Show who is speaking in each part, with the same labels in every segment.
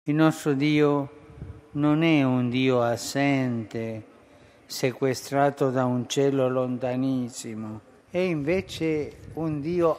Speaker 1: Il nostro Dio non è un Dio assente, sequestrato da un cielo lontanissimo, è invece un Dio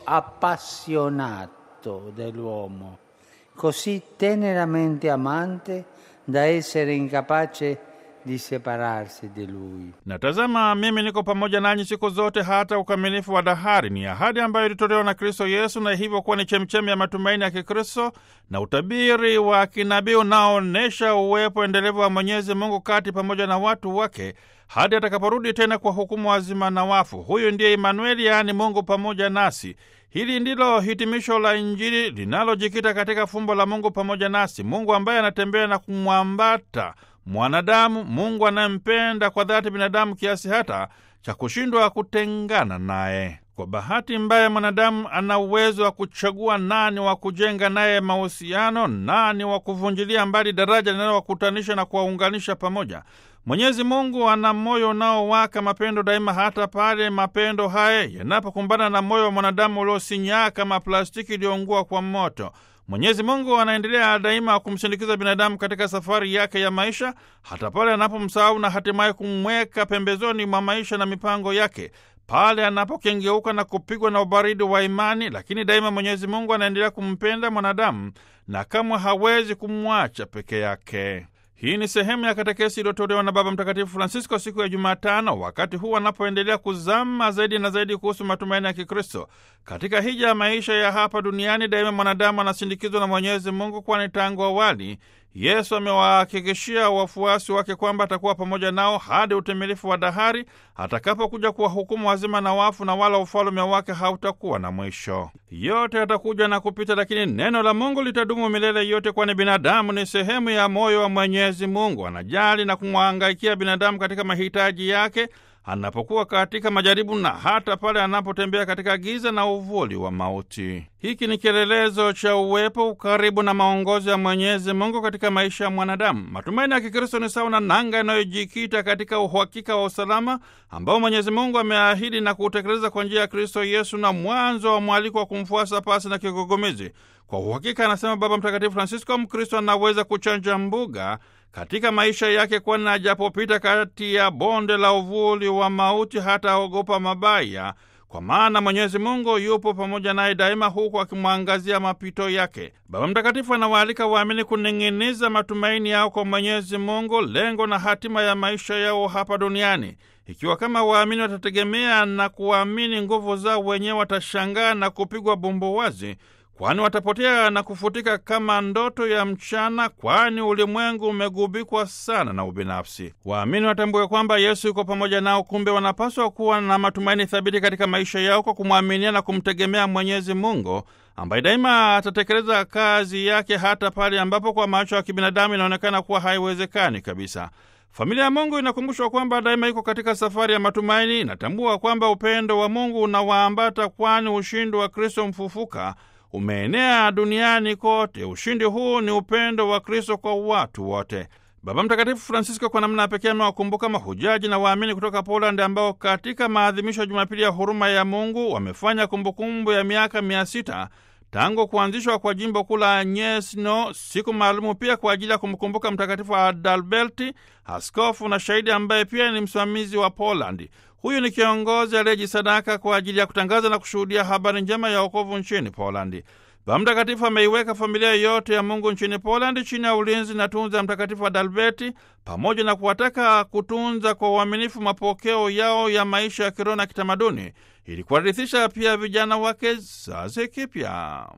Speaker 1: appassionato dell'uomo, così teneramente amante da essere incapace di separarsi di Lui.
Speaker 2: Na tazama, mimi niko pamoja nanyi siku zote hata ukamilifu wa dahari. Ni ahadi ambayo ilitolewa na Kristo Yesu na hivyo kuwa ni chemchemi ya matumaini ya Kikristo na utabiri wa kinabii unaoonyesha uwepo endelevu wa Mwenyezi Mungu kati pamoja na watu wake hadi atakaporudi tena kwa hukumu wazima na wafu. Huyu ndiye Imanueli, yaani Mungu pamoja nasi. Hili ndilo hitimisho la Injili linalojikita katika fumbo la Mungu pamoja nasi, Mungu ambaye anatembea na kumwambata mwanadamu, Mungu anayempenda kwa dhati binadamu kiasi hata cha kushindwa kutengana naye. Kwa bahati mbaya, mwanadamu ana uwezo wa kuchagua nani wa kujenga naye mahusiano, nani wa kuvunjilia mbali daraja linalowakutanisha na kuwaunganisha pamoja. Mwenyezi Mungu ana moyo unaowaka mapendo daima, hata pale mapendo haya yanapokumbana na moyo wa mwanadamu uliosinyaa kama plastiki iliyoungua kwa moto. Mwenyezi Mungu anaendelea daima kumsindikiza binadamu katika safari yake ya maisha, hata pale anapomsahau na hatimaye kumweka pembezoni mwa maisha na mipango yake, pale anapokengeuka na kupigwa na ubaridi wa imani. Lakini daima Mwenyezi Mungu anaendelea kumpenda mwanadamu na kamwe hawezi kumwacha peke yake. Hii ni sehemu ya katekesi iliyotolewa na Baba Mtakatifu Francisco siku ya Jumatano, wakati huu anapoendelea kuzama zaidi na zaidi kuhusu matumaini ya Kikristo katika hija ya maisha ya hapa duniani. Daima mwanadamu anasindikizwa na Mwenyezi Mungu, kwani tangu awali Yesu amewahakikishia wafuasi wake kwamba atakuwa pamoja nao hadi utimilifu wa dahari atakapokuja kuwahukumu wazima na wafu, na wala ufalume wake hautakuwa na mwisho. Yote atakuja na kupita, lakini neno la Mungu litadumu milele yote, kwani binadamu ni sehemu ya moyo wa Mwenyezi Mungu. Anajali na kumwangaikia binadamu katika mahitaji yake anapokuwa katika majaribu na hata pale anapotembea katika giza na uvuli wa mauti. Hiki ni kielelezo cha uwepo, ukaribu na maongozi ya Mwenyezi Mungu katika maisha ya mwanadamu. Matumaini ya Kikristo ni sawa na nanga inayojikita katika uhakika wa usalama ambao Mwenyezi Mungu ameahidi na kuutekeleza kwa njia ya Kristo Yesu, na mwanzo wa mwaliko wa kumfuasa pasi na kigugumizi. Kwa uhakika, anasema Baba Mtakatifu Francisco, Mkristo anaweza kuchanja mbuga katika maisha yake, kwani ajapopita kati ya bonde la uvuli wa mauti hata ogopa mabaya, kwa maana Mwenyezi Mungu yupo pamoja naye daima, huku akimwangazia mapito yake. Baba Mtakatifu anawaalika waamini kuning'iniza matumaini yao kwa Mwenyezi Mungu, lengo na hatima ya maisha yao hapa duniani. Ikiwa kama waamini watategemea na kuamini nguvu zao wenyewe, watashangaa na kupigwa bumbuwazi kwani watapotea na kufutika kama ndoto ya mchana, kwani ulimwengu umegubikwa sana na ubinafsi. Waamini watambue kwamba Yesu yuko pamoja nao, kumbe wanapaswa kuwa na matumaini thabiti katika maisha yao kwa kumwaminia na kumtegemea Mwenyezi Mungu ambaye daima atatekeleza kazi yake hata pale ambapo kwa macho ya kibinadamu inaonekana kuwa haiwezekani kabisa. Familia ya Mungu inakumbushwa kwamba daima iko katika safari ya matumaini. Inatambua kwamba upendo wa Mungu unawaambata, kwani ushindi wa Kristo mfufuka umeenea duniani kote. Ushindi huu ni upendo wa Kristo kwa watu wote. Baba Mtakatifu Francisco kwa namna ya pekee amewakumbuka mahujaji na waamini kutoka Poland ambao katika maadhimisho ya Jumapili ya huruma ya Mungu wamefanya kumbukumbu ya miaka mia sita tangu kuanzishwa kwa jimbo kuu la Nyesno, siku maalumu pia kwa ajili ya kumkumbuka Mtakatifu Adalberti, askofu na shahidi ambaye pia ni msimamizi wa Polandi. Huyu ni kiongozi aliyejisadaka kwa ajili ya kutangaza na kushuhudia habari njema ya wokovu nchini Polandi. Baba Mtakatifu ameiweka familia yote ya Mungu nchini Polandi chini ya ulinzi na tunza ya Mtakatifu Adalberti, pamoja na kuwataka kutunza kwa uaminifu mapokeo yao ya maisha ya kiroho na kitamaduni, ili kuwarithisha pia vijana wa kizazi kipya.